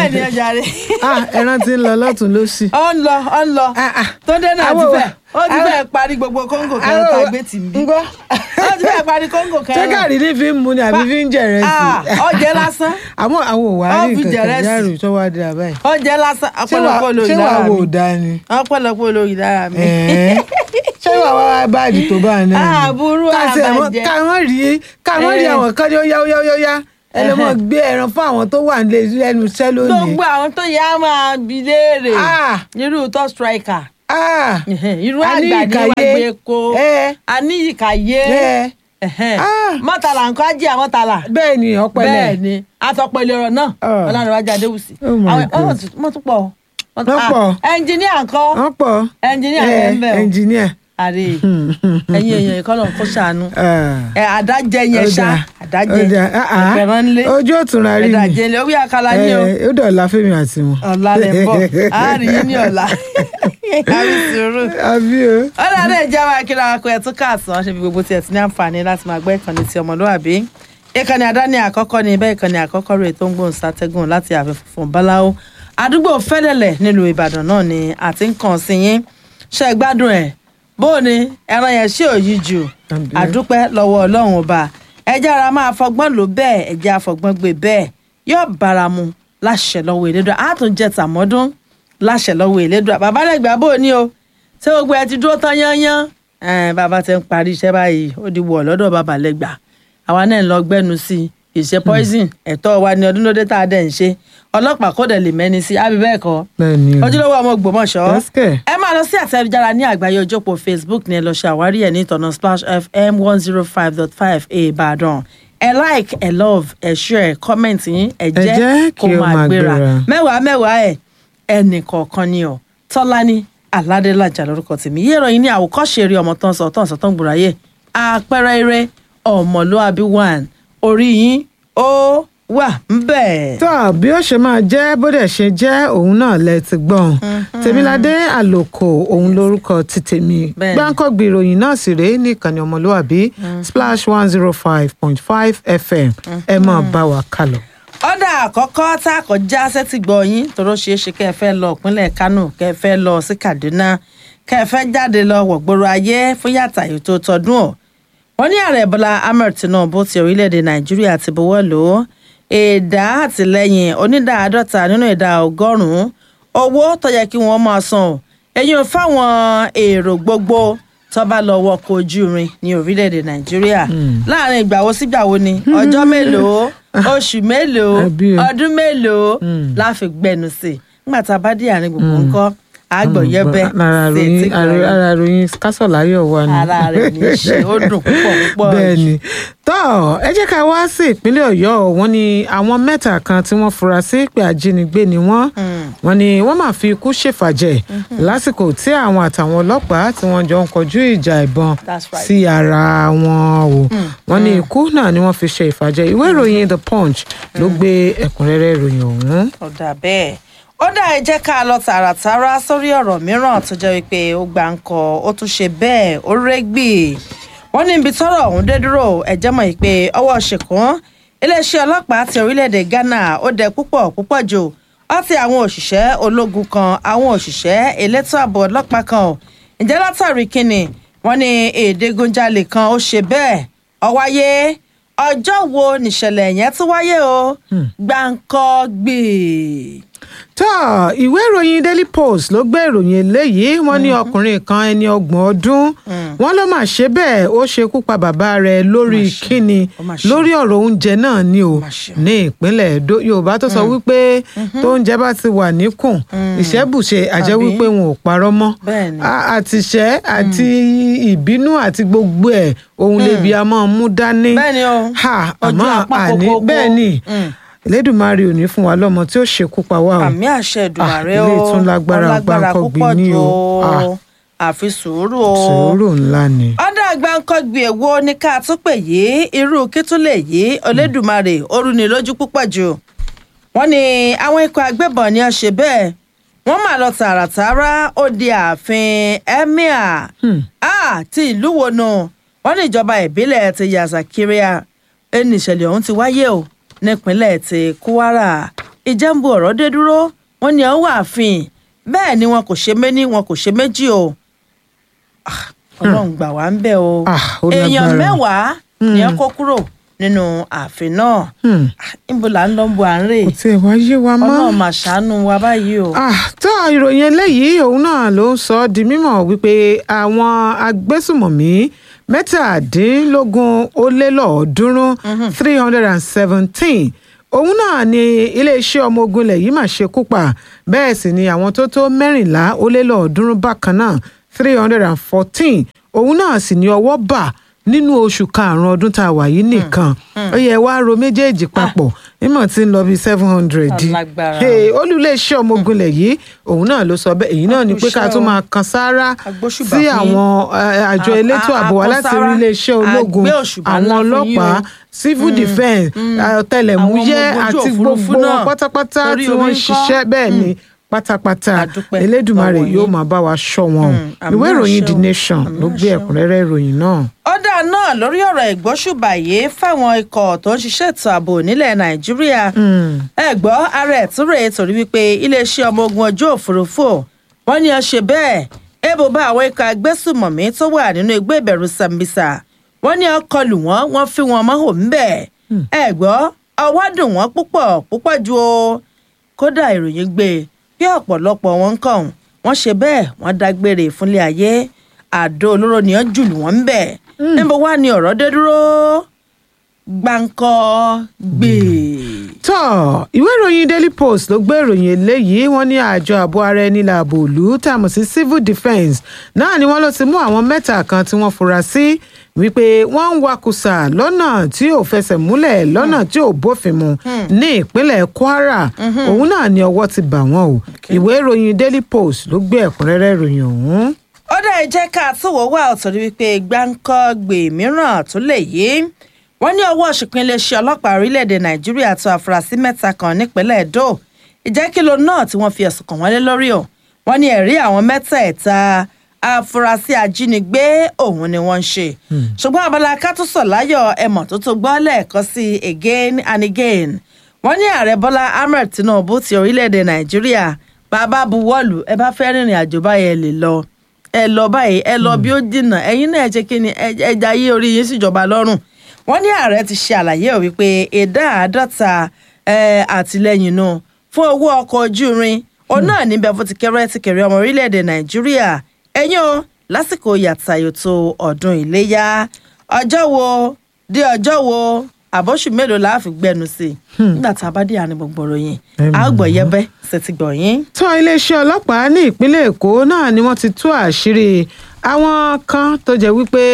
bẹ́ẹ̀ ni ọjà rẹ̀ ah ẹran ti ń lọ lọ́tún lọ́sì. ó ń lọ ó ń lọ Ah, ah. tó dé náà ti Àwọn- fẹ́ ó ti àwọn- fẹ́ parí gbogbo kóńgò kẹrin tá a gbé tì mí ńgọ́ ó ti fẹ́ parí kóńgò ṣé kẹrin gàrí ní fi ń mu ni àbí fi ń jẹ̀rẹ̀ sí Ah, ọjẹ lásán àmọ́ àwọn ò wá Ó rí fi nǹkan jẹ̀rẹ̀ kan sí. yàrá tó wá dé àbáyé. ọjẹ lásán ṣé wàá ọ̀pọ̀lọpọ̀ olórí ṣé wàá lára wò mi ó dá ni. ọ̀pọ̀lọpọ̀ olórí lára mi. Ẹ̀ẹ́. ṣé wàá wá wá báàdì tó bá a náà ni. Ah, burú Ká tiẹ̀ mọ́- àbàjẹ́. ká mọ́ rí ká mọ́ rí Eh. àwọn kan ní ó yá ó yá ó yá ó yá ẹ lè mọ gbé ẹran fún àwọn tó wà nílé lẹ́nu iṣẹ́ lónìí. gbogbo àwọn tó yá máa bi léèrè Ah. irú top striker Ah, irú A ní àgbà ní wàá Ìkàyé. gbé ko Eh. àníyìkàyé ẹ Ah. mọ́tàlá nǹkan ajé àmọ́tàlá bẹ́ẹ̀ ni ọpẹlẹ. bẹ́ẹ̀ ni àtọ̀pẹ̀lẹ̀ ọ̀rọ̀ náà Ah. ọlọ́runwájú adéwùsì Oh my àwọn God. wọ́n tún pọ̀ Wọ́n pọ̀. ẹnjìníà ńkọ́ wọ́n pọ̀. ẹnjìníà Eh, rẹ̀ ń bẹ̀ o ẹnjìníà. àrè ẹ̀yin èèyàn ìkọlọ̀ kó ṣàánú Ah. ẹ àdájẹ yẹn Ó ṣá dáa. àdájẹ Ó dáa. Ah, ah. ẹ̀fẹ̀rán ńlé ojú òtún la rí mi. ẹ̀dàjẹ ńlé orí àkàlà ní o Eh, ó dọ̀la fẹ́mi àti wọn. ọ̀la lẹ̀ ń bọ̀ àárín yín ní ọ̀la àbí sùúrù. àbí o. ọ̀la náà jẹ́ àwọn akíra akọ ẹ̀ tún káàsán ṣe fi gbogbo tiẹ̀ ti ní àǹfààní láti máa gbọ́ ìkànnì ti ọmọlúwàbí ìkànnì àdáni àkọ́kọ́ ni bẹ́ẹ̀ ìkànnì àkọ́kọ́ rẹ̀ tó ń gbóhùn sátẹ́gùn láti ààfin funfun báláwo àdúgbò fẹ́lẹ̀lẹ̀ nílùú ìbàdàn náà ni àti ń kàn sí yín ṣe é gbádùn ẹ̀ bó o ní ẹran yẹn ṣé ò yí jù Àbí. àdúpẹ́ lọ́wọ́ ọlọ́run ọba ẹjẹ́ ara máa fọgbọ́n lò bẹ́ẹ̀ ẹjẹ́ àfọgbọ́n gbé bẹ́ẹ̀ yóò bára mu láṣẹ lọ́wọ́ ìlédùá àtúnjẹ tàmọ́dún láṣẹ lọ́wọ́ ìlédùá bàbá lẹ́gbàá bò ní o ṣé gbogbo ẹ ti dúró tán yányán ẹn bàbá ti ń parí iṣẹ́ báyìí ó di wọ̀ lọ́dọ̀ bàbá lẹ́gbàá àwa náà ń lọ gbẹ́nu sí i ìṣe poison ẹ̀tọ́ wa ní ọdún lóde tá a dẹ̀ ń ṣe ọlọ́pàá kò dẹ̀ lè mẹ́ni sí àbí bẹ́ẹ̀ kọ́ bẹ́ẹ̀ ni o. ojúlówó ọmọ Ògbómọ̀ṣọ́ Yẹ́sìkẹ̀. ẹ máa lọ sí àtẹ̀jára ní àgbáyé ojópó Facebook ní ẹ lọ ṣe àwárí ẹ̀ ní ìtọ̀nà Splash FM one zero five dot five Ìbàdàn ẹ like ẹ love ẹ share comment yín ẹ jẹ́ jẹ́ kí kó ó máa máa gbéra gbéra. mẹ́wàá mẹ́wàá ẹ̀ ẹnì kọ̀ọ̀kan ni ọ̀ Tọ́lání Aládélájà lórúkọ tèmi yé ìròyìn ní àwòkọ́ṣe eré ọmọ tó ń sọ tó ń sọ tó ń gbòòráyè àpẹẹrẹ eré ọmọlúàbí one orí yín ó wà ń bẹ̀. tó bí ó ṣe máa jẹ́ bó dẹ̀ ṣe jẹ́ òun náà lẹ ti gbọ́n tèmiládé àlòkò òun lórúkọ ti tèmi Bẹ́ẹ̀ni. gbáǹkọ́gbì ìròyìn náà sì rèé ní ìkànnì ọmọlúwàbí splash one zero five point five fm ẹ máa bá wa kálọ. ọ̀dà àkọ́kọ́ tá a kọjá sẹ́tì gbọ́ yín tóró ṣeé ṣe kẹ́ ẹ fẹ́ lọ ìpínlẹ̀ Kánò kẹ́ ẹ fẹ́ lọ sí Kaduna kẹ́ ẹ fẹ́ jáde lọ wọ̀gbọ́rọ̀ ayé fún yàtà ètò tọdún ọ̀ wọ́n ní ààrẹ Bọ́lá Ahmed Tinubu ti orílẹ̀-èdè Nàìjíríà ti buwọ́ lò ó ìdá àtìlẹ́yìn onídàá àádọ́ta nínú ìdá ọgọ́rùn-ún owó tó yẹ kí wọ́n máa san ò èyí ò fáwọn èrò gbogbo tó bá lọ wọkọ̀ ojú irin ní orílẹ̀-èdè Nàìjíríà láàrin ìgbà wo sígbà wo ni ọjọ́ mélòó oṣù mélòó Àbí o. ọdún mélòó la fi gbẹnu sí i nígbà tá a bá dé àárín gbogbo ńkọ́ àgbọ̀yẹ́bẹ́ ara sí etí ròyìn gbọ̀nyìn. ara ròyìn kásọ̀láyọ̀ wà ní. ara rẹ̀ ní í ṣe ó dùn púpọ̀ púpọ̀ bẹ́ẹ̀ ni tó ẹ jẹ́ ká wá sí ìpínlẹ̀ ọ̀yọ́ wọ́n ní àwọn mẹ́ta kan tí wọ́n fura sí pé ajínigbé ni wọ́n wọ́n ní wọ́n máa fi ikú ṣèfàjẹ́ lásìkò tí àwọn àtàwọn ọlọ́pàá tí wọ́n jọ ń kọjú ìjà ìbọn That's right. sí ara wọn o wọ́n ní ikú náà ni wọ́n fi ṣe ìfàjẹ́ ìwé ìròyìn the punch ló gbé ẹ̀kúnrẹ́rẹ́ ìròyìn ọ̀hún. ó dà bẹ́ẹ̀ ó dà ẹ jẹ́ ká lọ tààràtàrà sórí ọ̀rọ̀ mìíràn tó jẹ́ wípé ó gbà ń kọ ó tún ṣe bẹ́ẹ̀ ó rẹ́gbì wọ́n ní ibi tọ́rọ̀ ọ̀hún dé dúró ẹ̀jẹ̀ mọ̀ pé ọwọ́ ṣìkún iléeṣẹ́ ọlọ́pàá ti orílẹ̀-èdè Ghana ó dẹ púpọ̀ púpọ̀ jù ó ti àwọn òṣìṣẹ́ ológun kan àwọn òṣìṣẹ́ elétò ààbò ọlọ́pàá kan ò ǹjẹ́ látàrí kínni wọ́n ní èdègunjalè kan ó ṣe bẹ́ẹ̀ ó wáyé ọjọ́ wo nìṣẹ̀lẹ̀ yẹn tún wáyé o gbáǹkọ́ gbè. tó ìwé ìròyìn daily post ló gbé ìròyìn eléyìí wọ́n ní ọkùnrin kan ẹni ọgbọ̀n ọdún wọ́n ló máa ṣe bẹ́ẹ̀ ó ṣekú pa bàbá rẹ̀ lórí ṣe. kíni Ó mà ṣe. lórí ọ̀rọ̀ oúnjẹ náà ni o mà ṣe. ní ìpínlẹ̀ Èdó Yorùbá tó sọ wípé tó oúnjẹ bá ti wà níkùn ìṣẹ́bùṣe àjẹ́ Àbí? wípé wọn ò parọ́ mọ́ Bẹ́ẹ̀ni. A- àtìṣẹ́ àti ìbínú àti gbogbo ẹ̀ ohun lebi a máa mú dání Bẹ́ẹ̀ni o. ha Ojú àmọ́ apá àní kókókó. bẹ́ẹ̀ ni Mm. Elédùmarè ò ní fún wa lọ́mọ tí ó ṣekú pa wá o àmì àṣẹ Èdùmàrè Ah, o ilé tún lágbára ọlágbára gbáǹkọ́gbì púpọ̀ ní jù o. o Ah. àfi sùúrù o sùúrù ńlá ni. ọ̀dà gbáǹkọ́gbì èwo ní ká tún pè yí irú kí tún lè yí Olódùmarè ó rú ni lójú púpọ̀ jù wọ́n ní àwọn ikọ̀ agbébọn ni a ṣe bẹ́ẹ̀ wọ́n máa lọ tààràtàrà ó di ààfin emir ah, ti ìlú wo nù wọ́n ní ìjọba ìbílẹ̀ ti Yazakiria ẹni ìṣẹ̀lẹ̀ ọ̀hún ti wáyé o nípínlẹ̀ ti Kwara ìjẹ́ ń bu ọ̀rọ̀ dé dúró wọ́n ní ọwọ́ ààfin bẹ́ẹ̀ ni wọn kò ṣe méní wọn kò ṣe méjì o Ah, ọlọ́run gbà wá ń bẹ̀ o Ah, ó èèyàn lágbára. mẹ́wàá ni wọ́n kó kúrò nínú ààfin náà Hmm. Ah, níbo là ń lọ ń bo à ń rè kò tiẹ̀ wá yé wa mọ́. ọlọ́run mà ṣàánú wa báyìí o. Ah, tó ìròyìn eléyìí òun náà ló ń sọ ọ́ di mímọ̀ wípé àwọn agbésùmọ̀mí mẹ́tàdínlógún ó lé lọ́ọ̀ọ́dúnrún three hundred and seventeen òun náà ni iléeṣẹ́ ọmọ ogun ilẹ̀ yìí mà ṣekú pa bẹ́ẹ̀ sì ni àwọn tó tó mẹ́rìnlá ó lé lọ́ọ̀ọ́dúnrún bákan náà three hundred and fourteen òun náà sì ni ọwọ́ bà nínú oṣù karùn-ún ọdún tá a wà yìí nìkan ó yẹ wá ro méjèèjì papọ̀ mímọ̀ tí ń lọ bíi seven hundred Alágbára. olùléeṣẹ́ ọmọ ogun ilẹ̀ yìí òun náà ló sọ bẹ́ẹ̀ èyí náà ni pé ká Àkúṣẹ́ tún o. máa kan sáárá Agbóṣùbà sí fún yín. àwọn eh, àjọ A- elétò a- ààbò wa láti akọ́sára. rí iléeṣẹ́ ológun Àgbé òṣùbà àwọn ńlá fún yín ọlọ́pàá o. civil defence ọ̀tẹlẹ̀múyẹ́ Àwọn ọmọ ogun ojú àti òfurufú gbogbo wọn náà. pátápátá Torí tí wọ́n omi ń ń kọ́. ṣiṣẹ́ bẹ́ẹ̀ ni pátápátá Àdúpẹ́ elédùmarè lọ́wọ́ yóò yín. máa bá wa ṣọ́ wọn o Mm, àmì ìwé ìròyìn àṣẹ the o. nation Àmì ló gbé àṣẹ o. ẹ̀kúnrẹ́rẹ́ ìròyìn náà. ọ̀dà náà lórí ọ̀rọ̀ ìgbóṣùbà yìí fáwọn ikọ̀ tó ń ṣiṣẹ́ ètò ààbò nílẹ̀ nàìjíríà ẹ gbọ́ ara ẹ̀ tún rèé torí wípé iléeṣẹ́ ọmọ ogun ojú òfurufú wọ́n ní ó ṣe bẹ́ẹ̀ ebo bá àwọn ikọ̀ agbésùmọ̀mí tó wà nínú igbó ìbẹ̀rù sambisa wọ́n ní ó kọlù wọ́n wọ́n fi wọn mọ́ òun bẹ́ẹ̀ ẹ gbọ́ ọwọ́ dùn wọ́n púpọ̀ púpọ̀ ju o kódà ìròyìn gbé e bí ọ̀pọ̀lọpọ̀ wọn ń kàn wọ́n ṣe bẹ́ẹ̀ wọ́n dágbére fúnlé ayé àdó olóró ni wọ́n jùlù wọ́n ń bẹ̀ níbo wá ni ọ̀rọ̀ dé dúró gbáǹkọ́ gbé. tọ́ ìwé ìròyìn daily post ló gbé ìròyìn eléyìí wọ́n ní àjọ ààbò ara ẹni làbò òlú tá a mọ̀ sí civil defence náà ni wọ́n ló ti mú àwọn mẹ́ta kan tí wọ́n fura sí wípé wọ́n ń wakùsà lọ́nà tí ò fẹsẹ̀ múlẹ̀ lọ́nà tí ò bófin mu ní ìpínlẹ̀ kwara òun náà ni ọwọ́ ti bà wọ́n o ìwé ìròyìn daily post ló gbé ẹ̀kúnrẹ́rẹ́ ìròyìn ọ̀hún. ó dá ẹ jẹ́ ká túwò wá ọ̀tọ̀ ní wípé gbáǹkọ́ gbè mìíràn tó lè yé wọ́n ní ọwọ́ ṣìpín iléeṣẹ́ ọlọ́pàá orílẹ̀-èdè nàìjíríà tó àfúrásì mẹ́ta kan nípínlẹ̀ èdò ìjẹ́kìlò náà tí wọ́n fi ẹ̀sùn kàn wọ́n lé lórí o wọ́n ní ẹ̀rí àwọn mẹ́tẹ̀ẹ̀ta afurasí ajínigbé òun ni wọ́n ń ṣe ṣùgbọ́n abala kátúsọ̀ láyọ̀ ẹ̀mọ̀ tó tó gbọ́ lẹ́ẹ̀kan sí again and again wọ́n ní ààrẹ bọ́lá ahmed tinubu ti orílẹ̀-èdè nàìjíríà bàbá buwọ́lù ẹ bá fẹ́ rìnrìn àjò báyẹn lè lọ ẹ lọ báyìí ẹ lọ bí ó dìnnà ẹ̀yin náà ẹ ṣe kí ni ẹ- ẹ jayé orí yín síjọba lọ́rùn wọ́n ní ààrẹ ti ṣe àlàyé ò wípé ìdá àádọ́ta ẹ, àtìlẹ́yìn náà fún owó ọkọ̀ ojú irin òun náà níbẹ̀ fún ti kẹrẹ́ ti kẹrẹ́ ọmọ orílẹ̀-èdè nàìjíríà ẹ̀yìn o lásìkò yàtàyòtò ọdún iléyà ọjọ́ wo dé ọjọ́ wo àbọ̀ṣù mélòó la fi gbẹnu sí i nígbà tá a bá dé àárín gbogbo ròyìn Ẹ mọ̀ a gbọ̀ yẹbẹ́ ṣe ti gbọ̀ yín. tó iléeṣẹ́ ọlọ́pàá ní ìpínlẹ̀ èkó náà ni wọ́n ti tú àṣírí àwọn kan tó jẹ́ wípé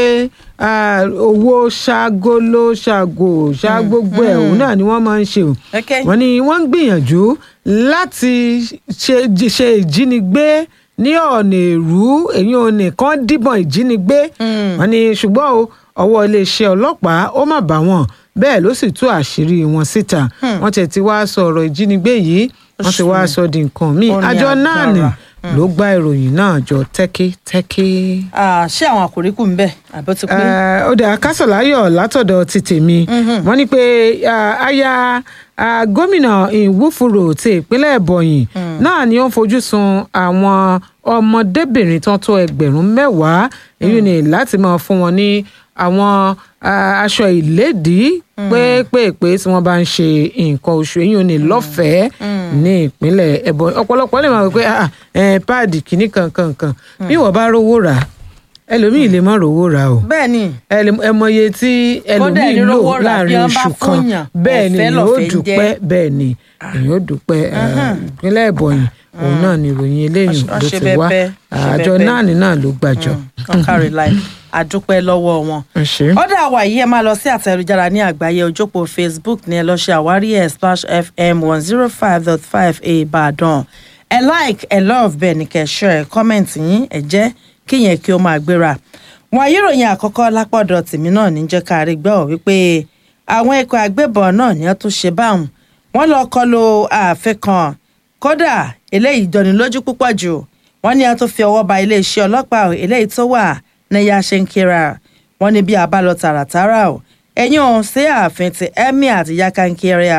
ah, owó ṣàgolo ṣàgò ṣàgbogbo ẹ̀ òun náà ni wọ́n máa ń ṣe o Okay. wọ́n ní wọ́n ń gbìyànjú láti ṣe ṣe ìjínigbé ní ọ̀nà èrú èyí ò nìkan díbọn ìjínigbé wọ́n ní ṣùgbọ́n o ọwọ́ iléeṣẹ́ ọlọ́pàá ó má bá wọn bẹ́ẹ̀ ló sì tú àṣírí wọn síta wọ́n tẹ̀ ti wá sọ ọ̀rọ̀ ìjínigbé yìí wọ́n ti wá sọ di nǹkan míì Ó ní àjọ náà ni agbára. ló gba ìròyìn náà jọ tẹ́kítẹ́kí. Ah, ṣé àwọn àkòrí kù ń bẹ̀ àbí ó ti pé. Eh, ó dà kásọ̀láyọ̀ látọ̀dọ̀ ti tèmi wọ́n ní pé ah, aya ah, gómìnà ìwúfúrò ti ìpínlẹ̀ ẹ̀bọ̀yìn náà ni ó ń fojú sun àwọn ọmọdébìnrin tó tó ẹgbẹ̀rún mẹ́wàá èyí ni láti máa fún wọn ní àwọn ah, aṣọ ìlédìí pépèpé tí wọ́n bá ń ṣe nǹkan oṣù èyí ò ní lọ́fẹ̀ẹ́ ní ìpínlẹ̀ ẹ̀bọ̀yìn ọ̀pọ̀lọpọ̀ lè máa wí pé ah, ah, eh, páàdì kìíní kankan kan bí wọ́n bá rówó rà á, ẹlòmíì lè má rówó rà o bẹ́ẹ̀ ni ẹlẹ- ẹ mọye tí ẹlòmíì ẹni lò rówó rà bí láàrin wọ́n bá oṣù kan fúnyàn, bẹ́ẹ̀ ni ọ̀fẹ́ èyàn ó lọ̀fẹ́ ń dúpẹ́ jẹ́. bẹ́ẹ̀ ni èyàn ó dúpẹ́ eh, ìpínlẹ̀ ìbọ̀yìn òun náà ni ìròyìn eléyìí Wọ́n ló ṣe ti wá bẹ́ẹ̀, ṣe àjọ bẹ́ẹ̀. náà ní náà ló gbàjọ. wọn kárí láì àdúpẹ́ lọ́wọ́ wọn. ẹ ṣé. ọ̀dà àwa yìí ẹ máa lọ sí àtẹ̀jára ní àgbáyé ojópó facebook ní ẹ lọ ṣe àwárí ẹ̀ splash fm one zero five dot five ìbàdàn ẹ like ẹ love bẹ́ẹ̀ ni kẹ́ share ẹ comment yín ẹ jẹ́ kíyẹn kí ó máa gbéra. wọn ayéròyìn àkọ́kọ́ lápọ̀dọ̀ tèmi náà ní jẹ́ ká rí gbọ́ wípé àwọn ikọ̀ agbébọn náà ní wọ́n tún ṣe báwọn wọ́n lọ kọlu ààfin kan kódà eléyìí jọni lójú púpọ̀ jù wọ́n ní a tó fi ọwọ́ ba iléeṣẹ́ ọlọ́pàá eléyìí tó wà ní yashinkira wọ́n ní bí a bá lọ tààràtàrà o ẹ̀yìn ọ̀hún sí ààfin ti emir àti yakankiria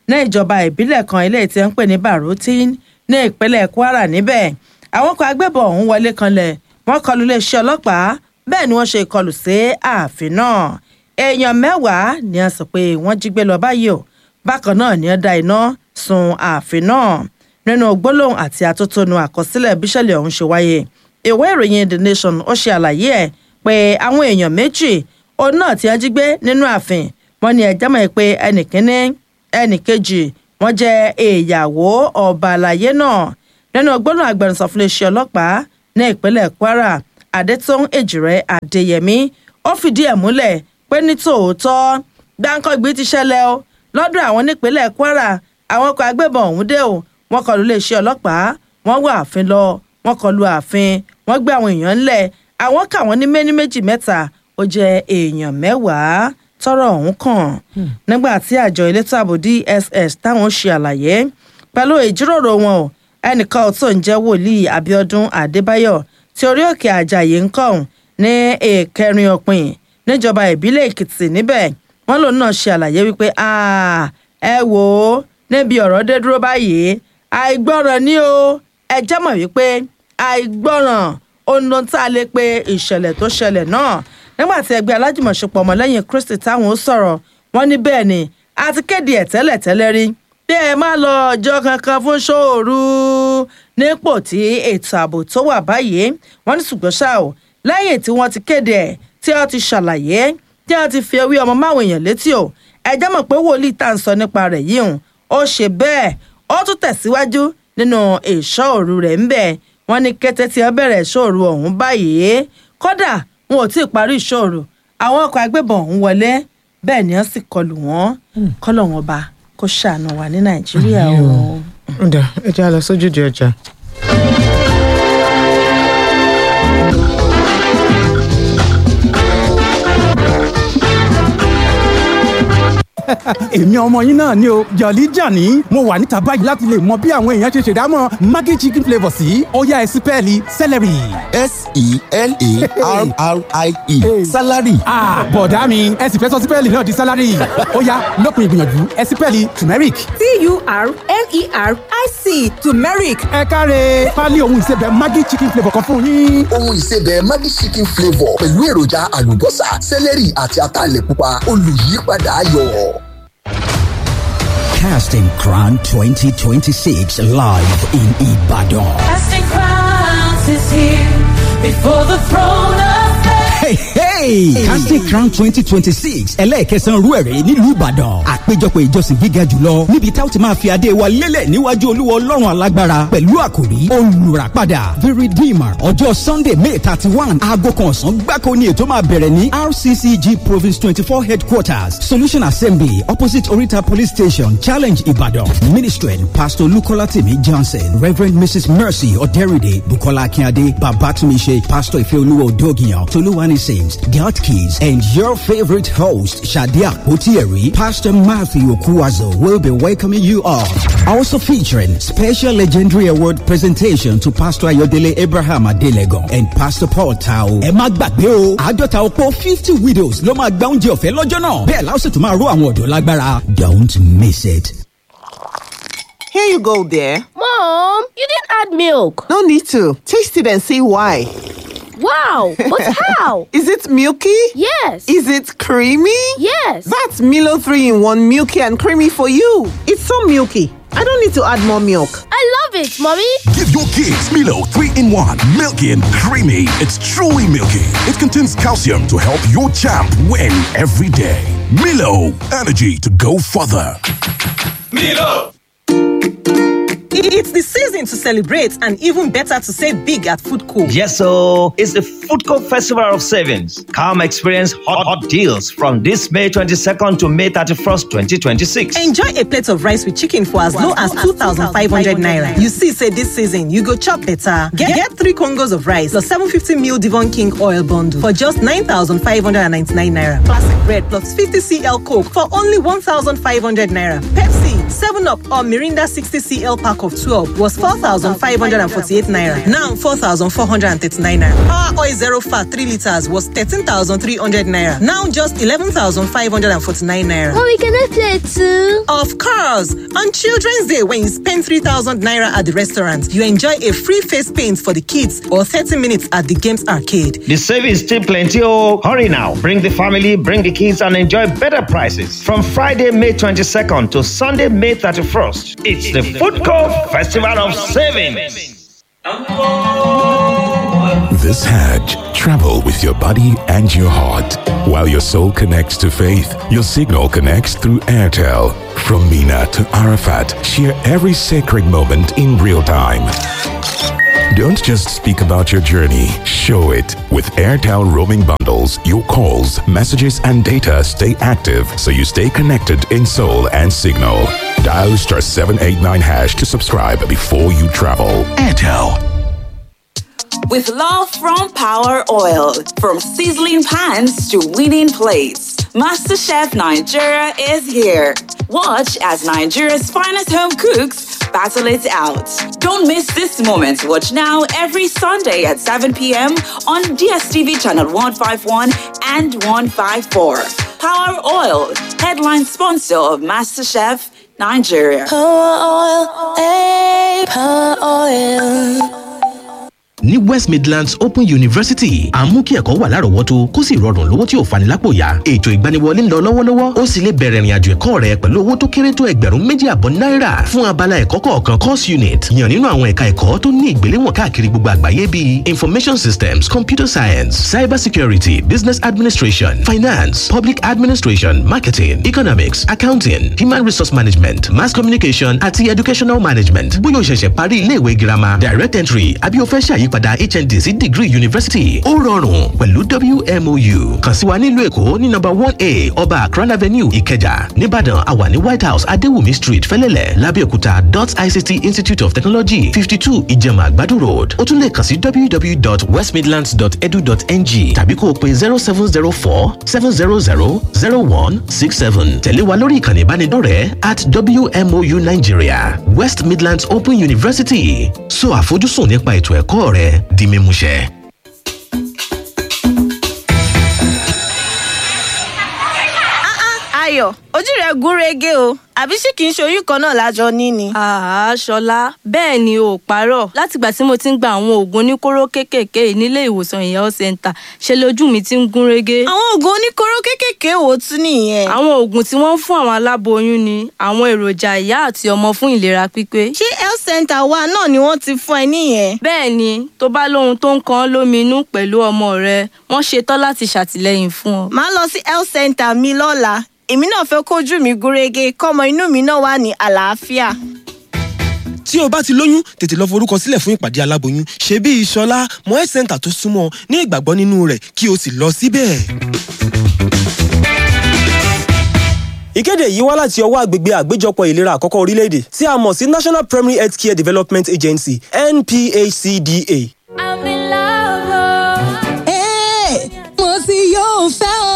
ní ìjọba ìbílẹ̀ kan ilé tí ń pè ní barutin ní ìpínlẹ̀ kwara níbẹ̀ àwọn kan agbébọn ọ̀hún wọlé kanlẹ̀ wọ́n kọlu iléeṣẹ́ ọlọ́pàá bẹ́ẹ̀ ni wọ́n ṣe ìkọlù sí ààfin náà èèyàn mẹ́wàá ni a sọ pé wọ́n jí gbé lọ báyìí o bákan náà ni wọ́n da iná sun ààfin náà nínú gbólóhùn àti atótónu àkọsílẹ̀ bíṣẹ̀lẹ̀ ọ̀hún ṣe wáyé ìwé ìròyìn the nation ó ṣe àlàyé ẹ̀ pé àwọn èèyàn méjì òun náà ti wọ́n jí gbé nínú ààfin wọ́n ní ẹjọ́ mọ̀ pé ẹnìkíní ẹnìkejì wọ́n jẹ́ ìyàwó ọba àlàyé náà nínú gbólóhùn agbẹnusọ fún iléeṣẹ́ ọlọ́pàá ní ìpínlẹ̀ kwara adétún èjìrẹ́ adéyẹmí ó fìdí ẹ̀ múlẹ̀ pé ní tòótọ́ gbáǹkọ́gbì ti ṣẹlẹ̀ o lọ́dọ̀ àwọn nípínlẹ̀ kwara àwọn ọkọ̀ agbébọn ọ̀hún dé o wọ́n kọlu iléeṣẹ́ ọlọ́pàá wọ́n wọ ààfin lọ wọ́n kọlu ààfin wọ́n gbé àwọn èèyàn ńlẹ̀ àwọn kà wọ́n ní méní méjì mẹ́ta ó jẹ́ èèyàn mẹ́wàá tọrọ ọ̀hún kàn nígbà tí àjọ elétò ààbò dss táwọn ṣe àlàyé pẹ̀lú ìjíròrò wọn o ẹnìkan tó ń jẹ́ wòlíì abiodun adébáyọ̀ tí orí òkè àjàyè ń kàn ní ìkẹrin òpin níjọba ìbílẹ̀ èkìtì níbẹ̀ wọ́n lòun náà ṣe àlàyé wípé ẹ wò ó níbi ọ̀rọ̀ dé dúró báyìí àìgbọràn ni o ẹ jẹ́ mọ̀ wípé àìgbọràn ohun ló ń tá a lè pe ìṣẹ̀lẹ̀ tó ṣẹlẹ̀ náà nígbà tí ẹgbẹ́ alájùmọ̀ṣepọ̀ ọmọlẹ́yìn kristi táwọn ó sọ̀rọ̀ wọ́n ní bẹ́ẹ̀ ni a ti kéde ẹ̀ tẹ́lẹ̀ tẹ́lẹ̀ rí bí ẹ má lọ ọjọ́ kankan fún ṣòru nípò tí ètò ààbò tó wà báyìí wọ́n ní ṣùgbọ́n ṣá o lẹ́yìn tí wọ́n ti kéde ẹ̀ tí wọ́n ti ṣàlàyé tí wọ́n ti fi ewé ọmọ máwọn èèyàn létí o ẹ jẹ́ mọ̀ pé wòlíì tá à ń sọ nípa rẹ̀ yìí hùn ó ṣe bẹ́ẹ̀ ó tún tẹ̀síwájú nínú ìṣọ́ òru rẹ̀ ń bẹ̀ wọ́n ní kété tí wọ́n bẹ̀rẹ̀ ìṣọ́ òru ọ̀hún báyìí kódà wọn ò tí ì parí ìṣọ́ òru àwọn ọkọ̀ agbébọn ọ̀hún wọlé bẹ́ẹ̀ ni wọ́n sì kọlù wọ́n kọ́lọ̀ wọn bá kó ṣàánú wa ní nàìjíríà o. ǹdà ẹ jẹ́ a lọ sójúde ọjà. èmi ọmọ yín náà ni o jọ̀lí jàní mo wà níta báyìí láti lè mọ bí àwọn èèyàn ṣe ṣèdámọ̀ maggi chicken flavour sí ọ̀yá ẹ̀sìn pẹ́ẹ́lí celery. s-e-l-a-r-r-i-e salary. bọ̀dá mi ẹ sì fẹ́ sọ sípẹ́ẹ̀lì náà di salary ọ̀yá lópin ìgbìyànjú ẹ̀sìn pẹ́ẹ́lì turmeric. t-u-r-m-e-r-i-c turmeric ẹ káre pálí ohun ìsebẹ̀ maggi chicken flavour kan fún yín. ohun ìsebẹ̀ maggi chicken flavour pẹ̀lú èròjà àlùbọ́sà sẹ́lẹ̀rì àti ataalẹ̀ pupa olùyípadà ayọ̀. Casting Crown 2026 live in Ibadan. Casting crowns is here before the throne of Hey, hey! Casting Crown 2026 ẹlẹ́ẹ̀kẹsàn-án rú ẹ̀rẹ́ nílùú Ìbàdàn. Àpéjọpọ̀ ìjọsìn gíga jùlọ níbi tá ó ti máa fi adé wa lélẹ̀ níwájú Olúwa Ọlọ́run alágbára pẹ̀lú àkòrí olùràpadà The Redeemer. Ọjọ́ Sunday May thirty one aago kan ọ̀sán gbáko ni ètò máa bẹ̀rẹ̀ ní RCCG Province twenty four headquarters Solution Assembly opposite Orita Police Station Challenge Ibadan. Ministering Pastor Lukola Timi Johnson, Reverend Mrs. Mercy Oderide, Bukola Akinade, Babatunmise, Pastor Ifeoluwa Odogiyan, Toluwani Sims, God Keys, and your favorite host, Shadia Otieri, Pastor Matthew Okuwazo will be welcoming you all. Also featuring special legendary award presentation to Pastor Ayodele Abraham Adelegon and Pastor Paul Tao. Ẹ má gbàgbé o, àádọ́ta ọ̀pọ̀ fifty widows ló máa gba oúnjẹ ọ̀fẹ́ lọ́jọ́ náà. Bẹ́ẹ̀ la ó sì tún máa ró àwọn ọ̀dọ́ lágbára. Don't miss it. Here you go, dear. Mom, you didn't add milk. No need to. Taste it and see why. Wow, but how? Is it milky? Yes. Is it creamy? Yes. That's Milo 3 in 1 milky and creamy for you. It's so milky. I don't need to add more milk. I love it, Mommy. Give your kids Milo 3 in 1, milky and creamy. It's truly milky. It contains calcium to help your champ win every day. Milo, energy to go further. Milo! It's the season to celebrate and even better to save big at Food Co. Yes, so it's the Food Co Festival of Savings. Come experience hot, hot deals from this May 22nd to May 31st, 2026. Enjoy a plate of rice with chicken for as low as 2,500 naira. You see, say this season, you go chop better. Get, get three Congos of rice plus 750 ml Devon King oil bundle for just 9,599 naira. Classic bread plus 50 cl Coke for only 1,500 naira. Pepsi, 7 Up or Mirinda 60 cl pack of of 12 was 4,548 naira. Now 4,439 naira. Power oil zero fat 3 liters was 13,300 naira. Now just 11,549 naira. Mommy, can I play too? Of course! On Children's Day, when you spend 3,000 naira at the restaurant, you enjoy a free face paint for the kids or 30 minutes at the games arcade. The savings still plenty. Oh, hurry now. Bring the family, bring the kids, and enjoy better prices. From Friday, May 22nd to Sunday, May 31st. It's the Food Court Festival of Savings. This Hajj, travel with your body and your heart. While your soul connects to faith, your signal connects through Airtel. From Mina to Arafat, share every sacred moment in real time. Don't just speak about your journey, show it. With Airtel roaming bundles, your calls, messages, and data stay active so you stay connected in soul and signal. Dial star 789 hash to subscribe before you travel. Airtel. With love from Power Oil, from sizzling pans to winning plates, MasterChef Nigeria is here. Watch as Nigeria's finest home cooks battle it out. Don't miss this moment. Watch now every Sunday at 7 p.m. on DSTV channel 151 and 154. Power Oil, headline sponsor of MasterChef Nigeria. Power oil, hey, power oil. ní west midlands open university à ń mú kí ẹ̀kọ́ wà lárọ̀ọ́wọ́tó kó sì rọrùn lówó tí ò fani lápò yá ètò ìgbaniwọlé ń lọ lọ́wọ́lọ́wọ́ ó sì lè bẹ̀rẹ̀ ìrìnàjò ẹ̀kọ́ rẹ pẹ̀lú owó tó kéré tó ẹgbẹ̀rún méjì àbọ̀ náírà fún abala ẹ̀kọ́ kọ̀ọ̀kan course unit yàn nínú àwọn ẹ̀ka ẹ̀kọ́ tó ní ìgbéléwọ̀n káàkiri gbogbo àgbáyé bíi information systems computer science cyber security business administration finance public administration marketing economics accounting human resource management mass communication àti educational management bóyá o ṣẹ̀ṣẹ̀ parí iléèwé girama direct entry àbí o fẹ́ ṣàyí ìyípadà hnd sí degree university ó rọrùn pẹ̀lú wmou kàn sí wa nílùú èkó ní nọ́mbà one a ọba akran avenue ìkẹjà nìbàdàn àwà ní white house adéwùmí street fẹlẹ́lẹ̀ lábẹ́òkúta dot ict institute of technology fifty two ìjẹ̀mà àgbàdo road ó tún lè kàn sí www.westmidlands.edu.ng tàbí kó o pe zero seven zero four seven zero zero zero one six seven tẹ̀lé wa lórí ìkànnì ìbánidọ́rẹ̀ẹ́ at wmou nigeria west midlands open university so àfojúsùn nípa ètò ẹ̀kọ́ rẹ di mímúṣẹ. ayọ̀ ojú rẹ̀ gún régé o àbí ṣé kìí ṣe oyún kan náà lájọ ní ni. àá ṣọlá bẹ́ẹ̀ ni o ò parọ́ látìgbà tí mo ti ń gba àwọn oògùn oníkóró kéékèèké yìí nílé ìwòsàn ìyàwó center ṣe lójú mi ti ń gún régé. àwọn oògùn oníkóró kéékèèké wo tún nìyẹn. àwọn oògùn tí wọ́n ń fún àwọn aláboyún ni àwọn èròjà ìyá àti ọmọ fún ìlera pípé. ṣé health center wa náà ni wọ́n ti fún ẹ níyẹn. bẹ́ẹ̀ ni tó bá lóhun tó ń kan ọ́ lóminú pẹ̀lú ọmọ rẹ wọ́n ṣetán láti ṣàtìlẹ́yìn fún ọ. màá lọ sí health center mi lọ́la èmi náà fẹ́ kójú mi gúnrégé kọ́mọ inú mi náà wà ní àlàáfíà. tí o bá ti lóyún tètè lọ forúkọ sílẹ̀ fún ìpàdé aláboyún ṣe bí ìṣọlá mọ health center tó súnmọ́ ní ìgbàgbọ́ nínú rẹ̀ kí o sì lọ síbẹ̀. ìkéde yìí wá láti ọwọ́ àgbègbè àgbéjọpọ̀ ìlera àkọ́kọ́ orílẹ̀-èdè tí a mọ̀ sí national primary health care development agency nphcda. mo ti yóò fẹ́ o.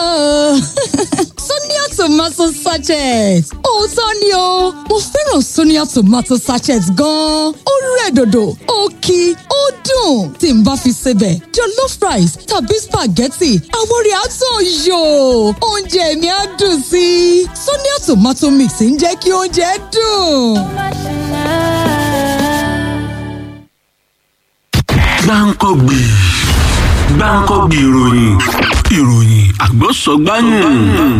Sonia tomato sachet. Òótọ́ ni o, mo fẹ́ràn Sonia tomato sachet gan-an. Ó rẹ̀ dòdò, ó kí, ó dùn. Tí n bá fi sebẹ̀, jollof rice tàbí spaghetti, àwọn rẹ̀ á tàn yò. Oúnjẹ mi á dùn sí i. Sonia tomato mix ń jẹ́ kí oúnjẹ dùn. gbáǹkọ́gbì gbáǹkọ́gbì ìròyìn ìròyìn àgbọ̀sọ̀gbáyìn.